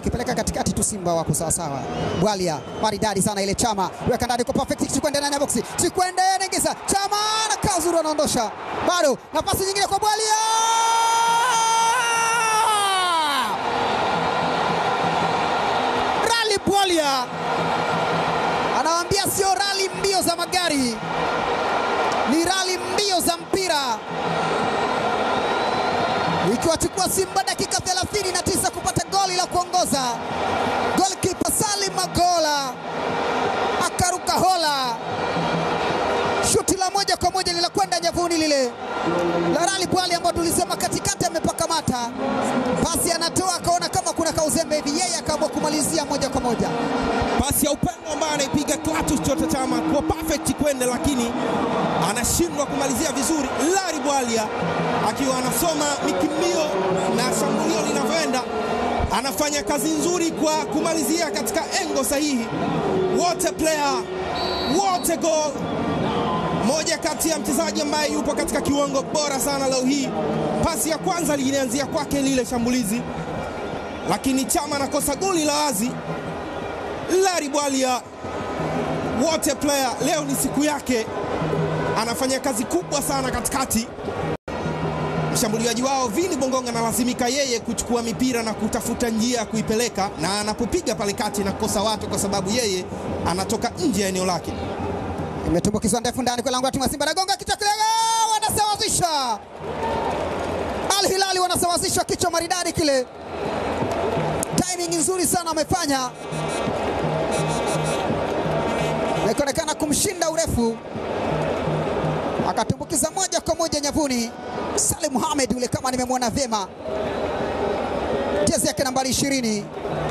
kipeleka katikati tu, Simba wako sawa sawa. Bwalia maridadi sana ile, Chama weka ndani kwa perfect, Chikwende ndani ya boksi, Chikwende anaingiza, Chama na Kazuru anaondosha, bado nafasi nyingine kwa Bwalia Rally Bwalia anawaambia sio rali mbio za magari, ni rali mbio za mpira, ikiwachukua Simba dakika 39 kupata goli la kuongoza. Golkipa Salim Magola akaruka hola, shuti la moja kwa moja linakwenda nyavuni lile la Rally Bwali ambao tulisema katikati amepaka mata, pasi anatoa akaona kama kuna kauzembe hivi, yeye akaamua kumalizia moja kwa moja. Pasi ya upendo ambayo anaipiga Clatous Chota Chama kwa perfect kwende, lakini anashindwa kumalizia vizuri. Rally Bwalia akiwa anasoma mikimbio na shambulio linavyoenda, anafanya kazi nzuri kwa kumalizia katika engo sahihi. Wote player wote goal moja kati ya mchezaji ambaye yupo katika kiwango bora sana leo hii. Pasi ya kwanza lilianzia kwake lile shambulizi, lakini Chama anakosa goli la wazi. Rally Bwalia wote player, leo ni siku yake, anafanya kazi kubwa sana katikati. Mshambuliaji wao Vini Bongonga analazimika yeye kuchukua mipira na kutafuta njia ya kuipeleka, na anapopiga pale kati na kukosa watu, kwa sababu yeye anatoka nje ya eneo lake. Imetumbukizwa ndefu ndani kwa lango la timu ya Simba, nagonga kichwa kile, wanasawazisha. Al Hilali wanasawazisha kichwa maridadi kile, timing nzuri sana amefanya, na ikaonekana kumshinda urefu, akatumbukiza moja kwa moja nyavuni. Salim Mohamed yule, kama nimemwona vyema, jezi yake nambari ishirini,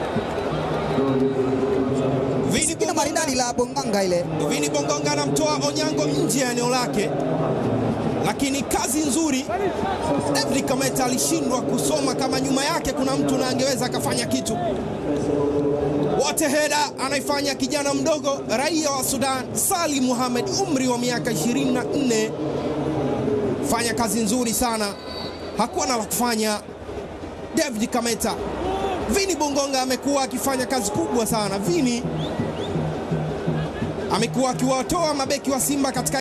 Vini kila maridadi la Bonganga ile Vini Bongonga anamtoa Onyango nje ya eneo lake, lakini kazi nzuri. David Kameta alishindwa kusoma kama nyuma yake kuna mtu na angeweza akafanya kitu. Wote heda anaifanya kijana mdogo raia wa Sudan Salim Mohamed, umri wa miaka 24, fanya kazi nzuri sana, hakuwa na la kufanya. David Kameta, Vini Bongonga amekuwa akifanya kazi kubwa sana. Vini amekuwa akiwatoa mabeki wa Simba katika